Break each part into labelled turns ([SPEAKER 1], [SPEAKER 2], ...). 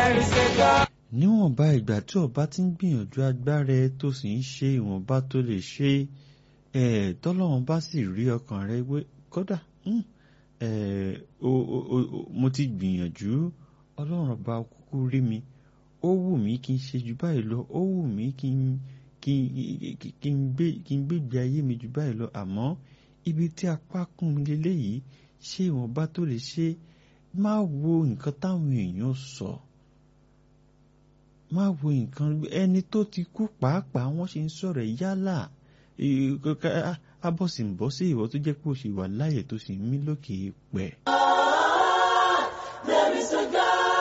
[SPEAKER 1] níwọ̀nba ìgbà tí ọba ti ń gbìyànjú agbára ẹ tó sì ń ṣe ìwọ̀nba tó lè ṣe ẹ̀ tọ́lọ́run bá sì rí ọkàn rẹ wé kódà mo ti gbìyànjú ọlọ́run ọba kúkú rí mi ó wù mí kí n ṣe jù báyìí lọ ó wù mí kí n kí n gbé kí n gbégbé ayé mi jù báyìí lọ àmọ́ ibi tí apá kún mi leléyìí ṣé ìwọ̀nba tó lè ṣe má wo nǹkan táwọn èèyàn sọ má wo nǹkan ẹni tó ti kú pàápàá wọ́n ṣe ń sọ̀rọ̀ yálà abọ́sìnbọ́ sí ìwọ tó jẹ́ pé o ṣì wà láàyè tó sì ń mí lókè pẹ̀.
[SPEAKER 2] There is a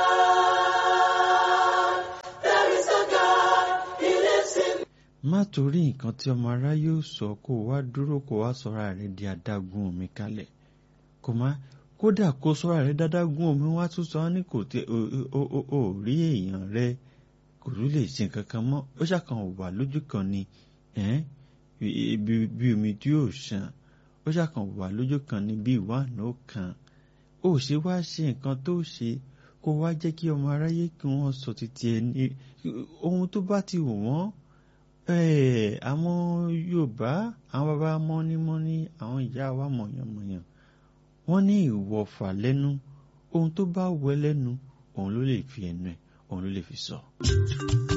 [SPEAKER 2] God. There is a God. He lives in
[SPEAKER 1] má torí nǹkan tí ọmọ aráyé ò sọ kó o wá dúró kó o wá sọra rẹ di adágún omi kalẹ̀ kò má kódà kó sọra rẹ dádágún omi wá tún sọ ní kò tẹ ò rí èèyàn rẹ kò tún lè ṣe nǹkan kan mọ́ ó ṣàkàn wà lójú kan ni bí omi tí yóò ṣàn ó ṣàkàn wà lójú kan ni bí ìwáàánú kan ó ṣe wá ṣe nǹkan tó ṣe kó wá jẹ́ kí ọmọ aráyé kí wọ́n sọ títí ẹni ohun tó bá ti wù wọ́n àwọn Yorùbá àwọn bàbá mọ́nímọ́ní àwọn ìyá wa mọ̀yànmọ̀yàn wọ́n ní ìwọ̀fà lẹ́nu ohun tó bá wẹ lẹ́nu òun ló lè fi ẹnu ẹ̀ òun ló lè fi sọ.